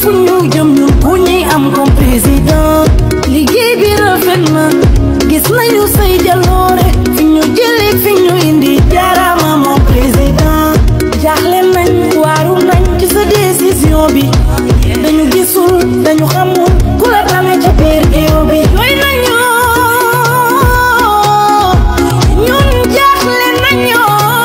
fu ñu jëm ñun ku ñuy am comme président liggéey bi rafet na gis nañu say jaloore fi ñu jëlee fi ñu indi jaarama moom président jaaxle nañ waaru nañ ci sa décision bi dañu gisul dañu xamul ku la tane ci biir géew bi doy nañu ñun jaaxle nañu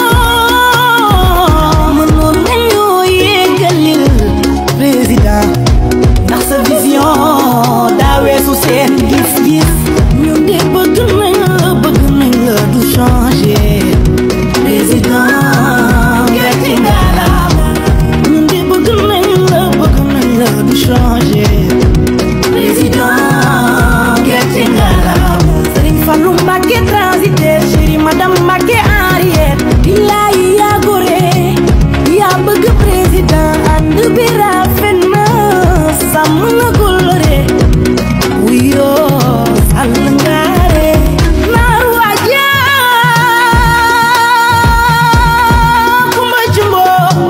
mënoon nañu yeggalil président ndax sa vision daa weesu seen gis-gis ñun de bëgg nañ la bëgg nañ la du changer président gàcce ngalaama ñun de bëgg nañ la bëgg nañ la du changer président gàcce ngalaama Serigne Fallou Mbacké transitaire chéri madame Mbacké Henriette billaay yaa gore yaa bëgg président ànd bi rafet na sàmm na kóllëre wuyoo sàll ngaare naar waaja kumba jumbo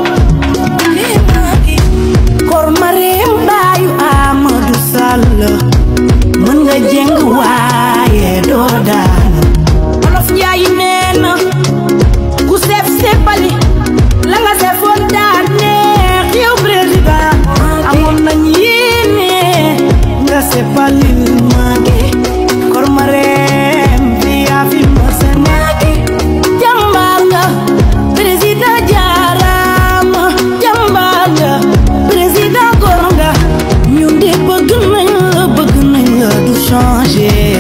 kor mareem baayu Amadou Sall mën nga jeng waaye doo daan olof njaay nee na ku seef seepali la nga seefoon daan neex yow président amoon nañ yéene nga seepali maage kor ma reem fi yaa fi ma sa naage jàmbaar nga président jaaraama jàmbaar nga président góor nga ñun de bëgg nañ la bëgg nañ la du changer